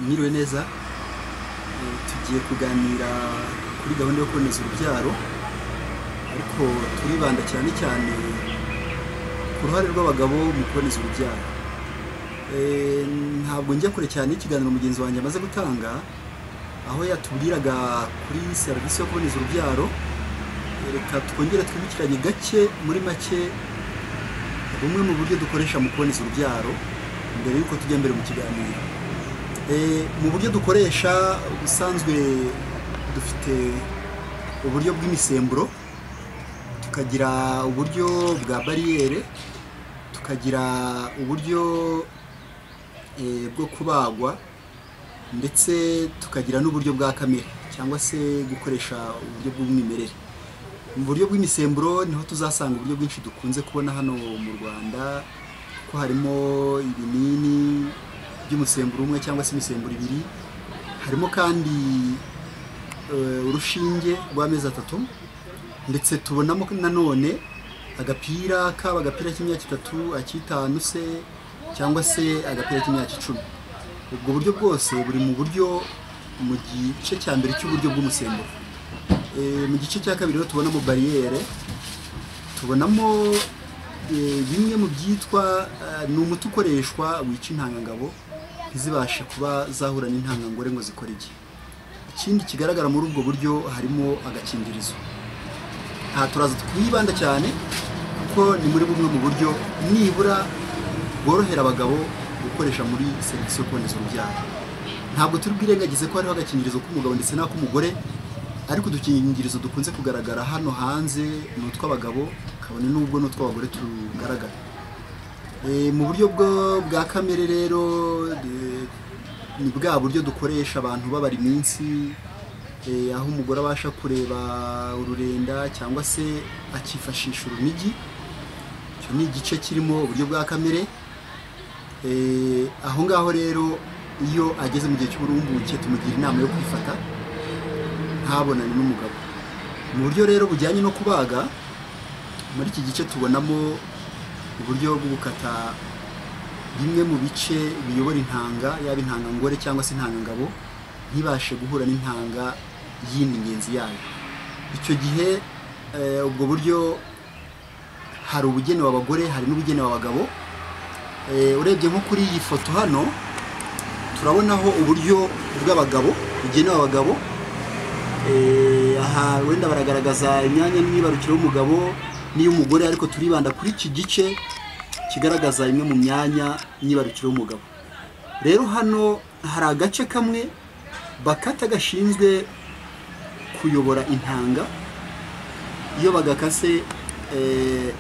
mwiriwe neza tugiye kuganira kuri gahunda yo kuboneza urubyaro ariko turibanda cyane cyane ku ruhare rw'abagabo mu kuboneza urubyaro Eh, ntabwo njya kure cyane y'ikiganiro mugenzi wanjye amaze gutanga aho yatubwiraga kuri serivisi yo kuboneza urubyaro Eh, reka twongere twibukiranye gake muri make bumwe mu buryo dukoresha mu kuboneza urubyaro mbere y'uko tujya mbere mu kiganiro Eh, mu buryo dukoresha ubusanzwe dufite uburyo bw'imisemburo tukagira uburyo bwa bariyere tukagira uburyo eh, bwo kubagwa ndetse tukagira n'uburyo bwa kamere cyangwa se gukoresha uburyo bw'umwimerere mu buryo bw'imisemburo niho tuzasanga uburyo bwinshi dukunze kubona hano mu rwanda ko harimo ibinini by'umusemburo umwe cyangwa se imisemburo ibiri harimo kandi eh, urushinge rw'amezi atatu ndetse tubonamo nanone agapira kaba agapira k'imyaka itatu akitanu se cyangwa se agapira k'imyaka icumi ubwo buryo bwose buri mu buryo mu gice cya mbere cy'uburyo bw'umusemburo Eh, mu gice cya kabiri rero tubonamo bariyere tubonamo eh, bimwe mu byitwa eh, ni umuti ukoreshwa wica intangangabo ntizibashe kuba zahura n'intangangore ngo zikore iki ikindi kigaragara muri ubwo buryo harimo agakingirizo aha turaza twibanda cyane kuko ni muri bumwe mu buryo nibura bworohera abagabo gukoresha muri serivisi yo kuboneza urubyaro ntabwo turi bwirengagize ko hariho agakingirizo k'umugabo ndetse n'ak'umugore ariko udukingirizo dukunze kugaragara hano hanze ni utw'abagabo kabone n'ubwo ni utw'abagore tugaragara Eh, mu buryo bwo- bwa kamere rero eh, ni bwa buryo dukoresha abantu babara iminsi eh, aho umugore abasha kureba ururenda cyangwa se akifashisha urunigi icyo ni igice kirimo uburyo bwa kamere Eh, aho ngaho rero iyo ageze mu gihe cy'uburumbuke tumugira inama yo kwifata ntabonane n'umugabo mu buryo rero bujyanye no kubaga muri iki gice tubonamo uburyo bwo gukata bimwe mu bice biyobora intanga yaba intangangore cyangwa se intangangabo ntibashe guhura n'intanga yindi ngenzi yayo icyo gihe eh, ubwo buryo hari ubugenewe abagore hari n'ubugenewe abagabo Eh, urebye nko kuri iyi foto hano turabonaho uburyo bw'abagabo bugenewe abagabo Eh, aha wenda baragaragaza imyanya n'imyibarukiro y'umugabo n'iy'umugore ariko turibanda kuri iki gice kigaragaza imwe mu myanya myibarukiro y'umugabo rero hano hari agace kamwe bakata gashinzwe kuyobora intanga iyo bagakase eh,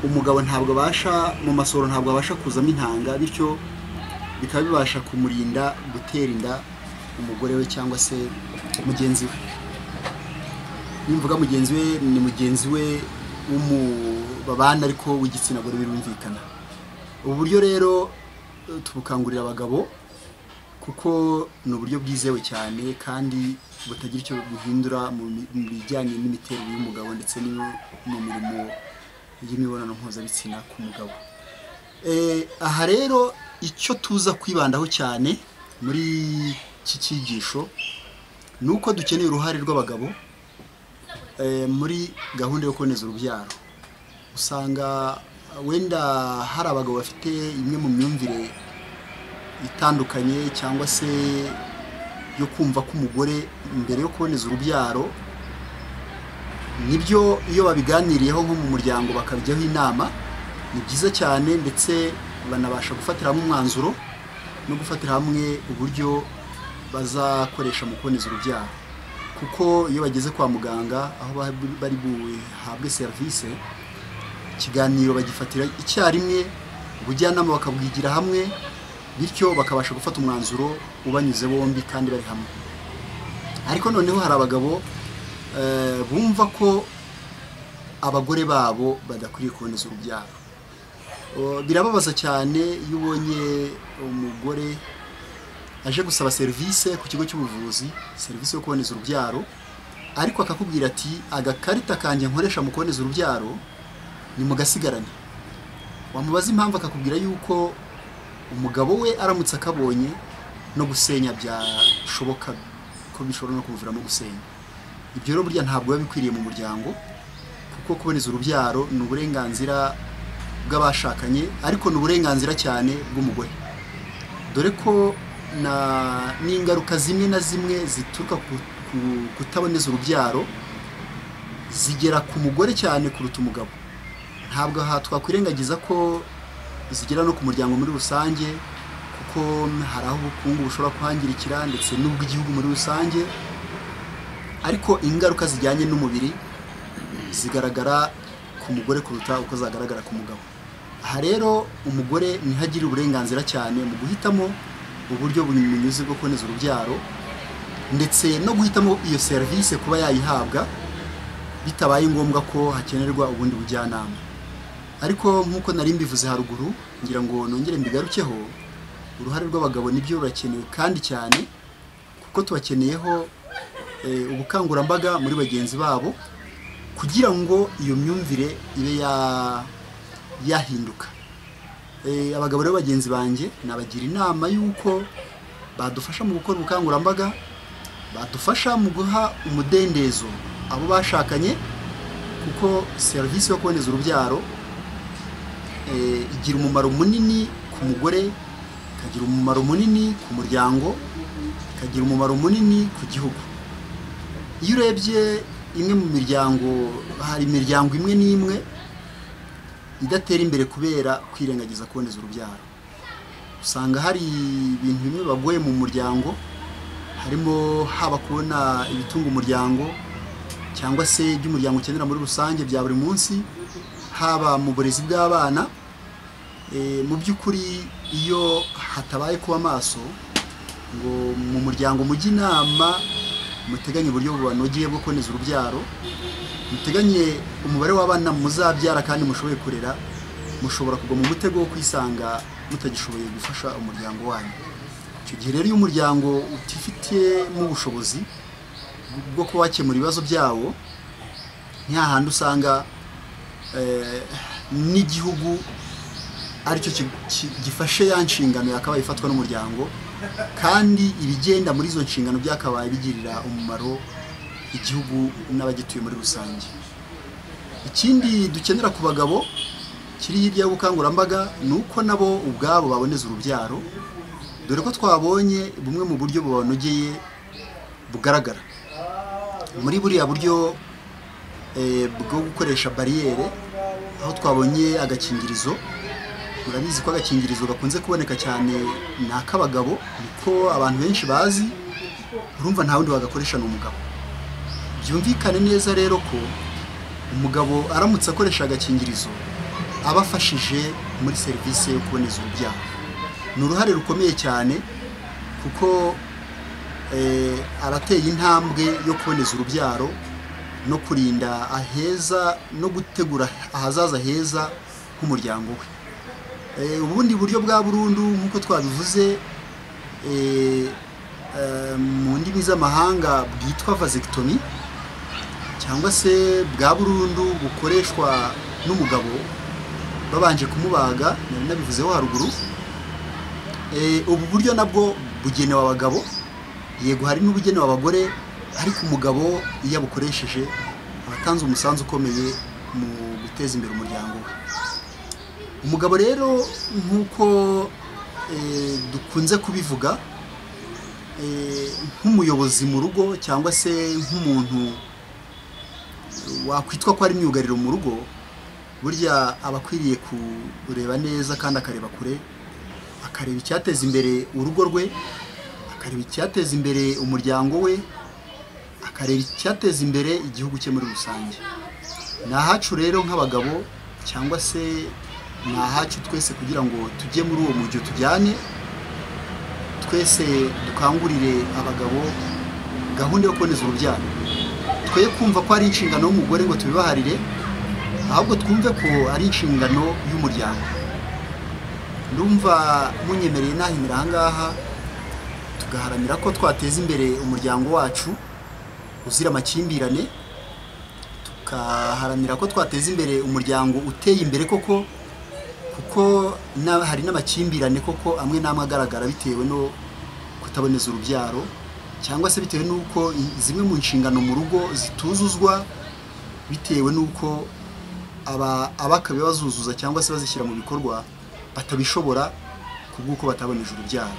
umugabo ntabwo abasha mu masoro ntabwo abasha kuzamo intanga bityo bikaba bibasha kumurinda gutera inda umugore we cyangwa se mugenzi we nimvuga mugenzi we ni mugenzi we w'umu- babana ariko w'igitsina gore birumvikana ubu buryo rero eh, tubukangurira abagabo kuko ni uburyo bwizewe cyane kandi butagira icyo buhindura mu bi- mu bijyanye n'imiterere y'umugabo ndetse n'iyo- mu mirimo y'imibonano mpuzabitsina ku mugabo Eh, aha rero icyo tuza kwibandaho cyane muri iki cyigisho ni uko dukeneye uruhare rw'abagabo eh, muri gahunda yo kuboneza urubyaro usanga wenda hari abagabo bafite imwe mu myumvire itandukanye cyangwa se yo kumva ko umugore mbere yo kuboneza urubyaro nibyo iyo babiganiriyeho nko mu muryango bakabijyaho inama ni byiza cyane ndetse banabasha gufatira hamwe umwanzuro no gufatira hamwe uburyo bazakoresha mu kuboneza urubyaro kuko iyo bageze kwa muganga aho ba- bari buhabwe serivisi ikiganiro bagifatira icyarimwe ubujyanama bakabwigira hamwe bityo bakabasha gufata umwanzuro ubanyuze bombi kandi bari hamwe ariko noneho hari abagabo eh, bumva ko abagore babo badakwiriye kuboneza urubyaro O, birababaza cyane iyo ubonye umugore aje gusaba serivisi ku kigo cy'ubuvuzi serivisi yo kuboneza urubyaro ariko akakubwira ati agakarita kanjye nkoresha mu kuboneza urubyaro ni mugasigarane wamubaza impamvu akakubwira yuko umugabo we aramutse akabonye no gusenya byashoboka ko bishobora no kumuviramo gusenya ibyo rero burya ntabwo biba bikwiriye mu muryango kuko kuboneza urubyaro ni uburenganzira bw'abashakanye ariko ni uburenganzira cyane bw'umugore dore ko na n'ingaruka zimwe na zimwe zituruka ku ku- kutaboneza urubyaro zigera ku mugore cyane kuruta umugabo ntabwo aha twakwirengagiza ko zigera no ku muryango muri rusange kuko hari aho ubukungu bushobora kuhangirikira ndetse n'ubw'igihugu muri rusange ariko ingaruka zijyanye n'umubiri zigaragara ku mugore kuruta uko zagaragara ku mugabo aha rero umugore niho agira uburenganzira cyane mu guhitamo uburyo bunyuze bwo kuboneza urubyaro ndetse no guhitamo iyo serivisi kuba yayihabwa bitabaye ngombwa ko hakenerwa ubundi bujyanama ariko nk'uko nari mbivuze haruguru ngira ngo nongere mbigarukeho uruhare rw'abagabo nibyo rurakenewe kandi cyane kuko tubakeneyeho eh, ubukangurambaga muri bagenzi babo kugira ngo iyo myumvire ibe ya- yahinduka Eh, abagabo rero bagenzi banjye nabagira inama y'uko badufasha mu gukora ubukangurambaga badufasha mu guha umudendezo abo bashakanye kuko serivisi yo kuboneza urubyaro eh, igira umumaro munini ku mugore ikagira umumaro munini ku muryango ikagira umumaro munini ku gihugu iyo urebye imwe mu miryango hari imiryango imwe n'imwe idatera imbere kubera kwirengagiza kuboneza urubyaro usanga hari ibintu bimwe bagoye mu muryango harimo haba kubona ibitunga umuryango cyangwa se ibyo umuryango ukenera muri rusange bya buri munsi haba mu burezi bw'abana Eh, mu by'ukuri iyo hatabaye kuba maso ngo mu muryango mujye inama muteganye uburyo bubanogeye bwo kuboneza urubyaro muteganye umubare w'abana muzabyara kandi mushoboye kurera mushobora kugwa mu mutego wo kwisanga mutagishoboye gufasha umuryango wanyu icyo gihe rero iyo umuryango utifitiyemo ubushobozi bwo kuba wakemura ibibazo byawo ni hahandi usanga eh, n'igihugu aricyo ki- ki- gifashe ya nshingano yakabaye ifatwa n'umuryango kandi ibigenda muri izo nshingano byakabaye bigirira umumaro igihugu n'abagituye muri rusange ikindi dukenera ku bagabo kiri hirya y'ubukangurambaga ni uko nabo ubwabo baboneza urubyaro dore ko twabonye bumwe mu buryo bubanogeye bugaragara muri buriya buryo eh, bwo gukoresha bariyere aho twabonye agakingirizo murabizi ko agakingirizo gakunze kuboneka cyane ni ak'abagabo niko abantu benshi bazi urumva nta wundi wagakoresha ni umugabo byumvikane neza rero ko umugabo aramutse akoresha agakingirizo aba afashije muri serivisi yo kuboneza urubyaro ni uruhare rukomeye cyane kuko eh, arateye intambwe yo kuboneza urubyaro no kurinda aheza no gutegura ahazaza heza h'umuryango we Eh, ubundi buryo bwa burundu nk'uko twabivuze eh, eh, mu ndimi z'amahanga bwitwa vasectomy cyangwa se bwa burundu bukoreshwa n'umugabo babanje kumubaga nari nabivuzeho haruguru Eh, ubu buryo nabwo bugenewe abagabo yego hari n'ubugenewe abagore ariko umugabo iyo abukoresheje aba atanze umusanzu ukomeye mu guteza imbere umuryango we umugabo rero nk'uko eh, dukunze kubivuga eh, nk'umuyobozi mu rugo cyangwa se nk'umuntu wakwitwa ko ari myugariro mu rugo burya aba akwiriye kureba neza kandi akareba kure akareba icyateza imbere urugo rwe akareba icyateza imbere umuryango we akareba icyateza imbere igihugu cye muri rusange ni ahacu rero nk'abagabo cyangwa se ni ahacu twese kugira ngo tujye muri uwo mujyo tujyane twese dukangurire abagabo gahunda yo kuboneza urubyaro twe kumva ko ari inshingano y'umugore ngo tubibaharire ahubwo twumve ko ari inshingano y'umuryango ndumva munyemereye nahimira ahangaha tugaharanira ko twateza imbere umuryango wacu uzira amakimbirane tugaharanira ko twateza imbere umuryango uteye imbere koko kuko na- hari n'amakimbirane koko amwe n'amwe agaragara bitewe no kutaboneza urubyaro cyangwa se bitewe n'uko i- zimwe mu nshingano mu rugo zituzuzwa bitewe n'uko aba- abakabaye bazuzuza cyangwa se bazishyira mu bikorwa batabishobora ku bw'uko bataboneje urubyaro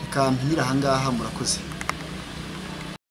reka mpinire ahangaha murakoze